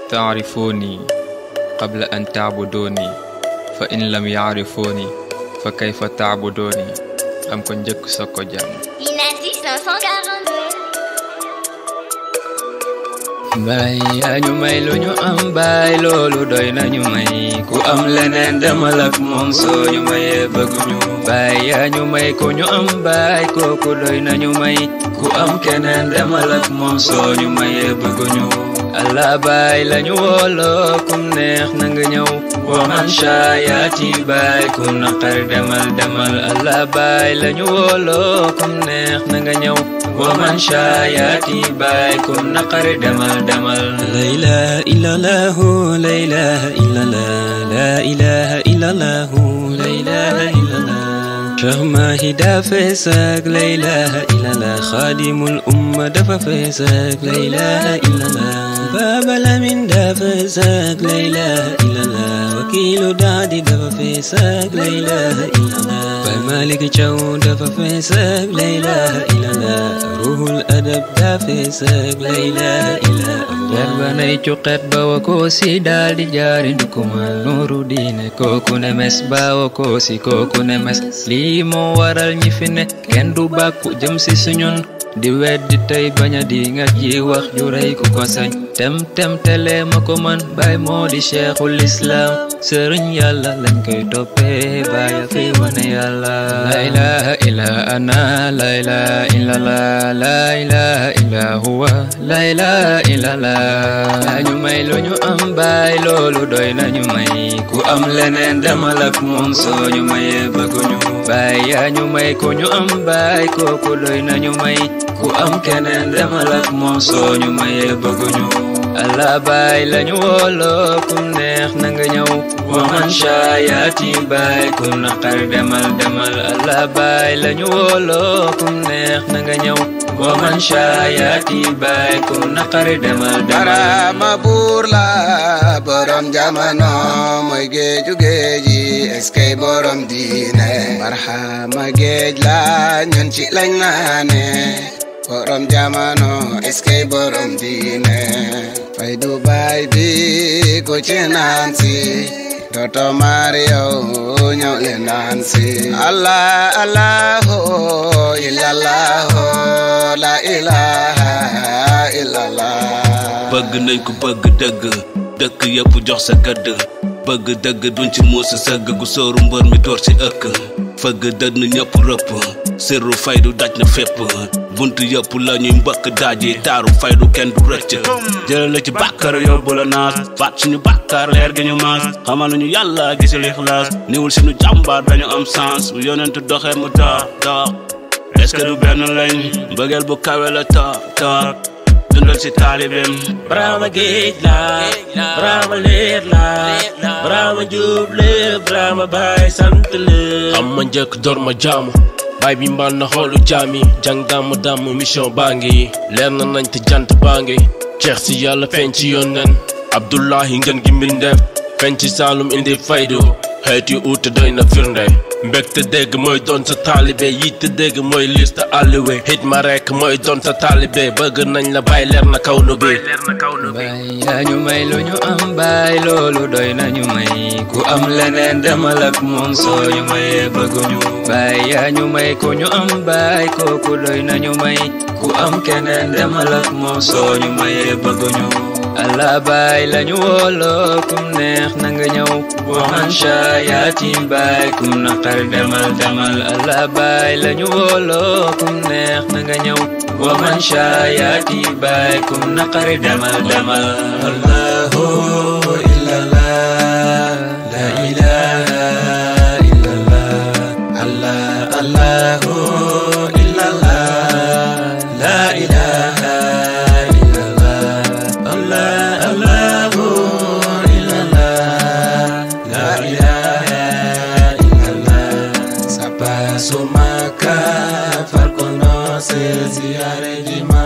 taarifuni qabla an taabuduni fa in lam yaarifuni fa kayfa taabuduni am ko njëkk soog ko jàmm Inati 542 baay yaa ñu may lu ñu am baay loolu doy nañu may ku am leneen demal ak moom soo ñu mayee bëgguñu baay yaa ñu may ku ñu am baay kooku doy nañu may ku am keneen demal ak moom soo ñu mayee bëgguñu allah baay lañu wooloo kum neex na nga ñëw wa man shaayaati baay kum naqar demal demal allah baay lañu wooloo kum neex na nga ñëw wa man shaayaati baay kum naqar demal demal لا إله إلا الله لا إله إلا الله لا إله إلا الله لا إله إلا الله شيخ ماهي دافع ساق لا إله إلا الله خادم الأمة دفع فيساق لا إله إلا الله باب الأمين دافع ساق لا إله إلا الله وكيل دادي دفع فيساق لا إله إلا الله باي مالك جو دفع فيساق لا إله إلا الله روح الأدب دافع ساق لا إله إلا الله jar ba nay cuqet ba wa koosi daal di jaari ndukumal nuuru diine kooku ne mes ba wa koosi kooku ne mes lii moo waral ñi fi ne kenn du bàkku jëm si suñun di weddi tey baña di nga ji wax ju rey ku ko sañ tem tem tele ma ko man baay moo di cheikhul islam sëriñ yàlla lañ koy toppee baaya fi wane yàlla la ilaha illa ana la ilaha illa la la ilaha illa huwa la ilaha illa la ñu may lu ñu am baay loolu doy nañu may ku am leneen demal ak moom soo ñu mayee bëgguñu baay yaa ñu may ku ñu am baay kooku doy nañu may ku am keneen demal ak moom soo ñu mayee bëgguñu allah baay lañu wooloo kum neex na nga ñëw wa man shaayaati baay kum naqar demal demal allah baay lañu wooloo kum neex na nga ñëw wa man shaayaati baay kum naqar demal demal Barama buur la borom jamono mooy géeju géeji eskay borom diine barxama géej la ñun ci lañ naane borom jamono eskay borom diine fay du baay bi ku ci naan si doto mario ñëw le naan si allah allahu illallahu la ilaha illallah bëgg nañ ko bëgg dëgg dëkk yëpp jox sa gëdd bëgg dëgg duñ ci muusa sëgg gu sóoru mbër mi door ci ëkk fëgg dënn ñëpp rëpp sirru faydu daj na fépp bunt yëpp la ñuy mbëkk daaji taaru faydu kenn du rëcc jël la ci bàkkar yóbbu la naas faat suñu bàkkaar leer gi ñu maas xamal nañu yàlla gisul ixlaas niwul suñu jàmbaar dañu am sens bu yonent doxee mu dox dox est-ce que du benn lañ mbëggeel bu kawe la toog toog dundal si taalibeem Brahma géej la Brahma leer la Brahma jub la Brahma baay sant la am ma njëkk door ma jaamu baay bi mbal na xoolu jaami jàng dàmm dàmm mission baa ngi leer na nañ te jant baa ngi ceex si yàlla feeñ ci yónneen Abdullahi ngeen gi mbindeef feeñ ci Saalum indi faydu xeet yu uute doy na firnde mbégte dégg mooy doon sa taalibe yitte dégg mooy liste àlliwe hit ma rekk mooy doon sa taalibe bëgg nañ la bàyyi leer na kaw nu bi baay yaa ñu may lu ñu am baay loolu doy nañu may ku am leneen demal ak moom soo ñu mayee bëgguñu baay yaa ñu may ku ñu am baay kooku doy nañu may ku am keneen demal ak moom soo ñu mayee bëgguñu allah baay lañu wooloo kum neex na nga ñëw wa man shaayaati baay kum naqar demal demal allah baay lañu wooloo kum neex na nga ñëw wa man shaayaati baay kum naqar demal demal Allahu illallah la ilaha illallah Allah Allahu illallah la ilaha illallah Allah Allahu illallah la ilaha illallah Sapa sumaka far conoce ziare di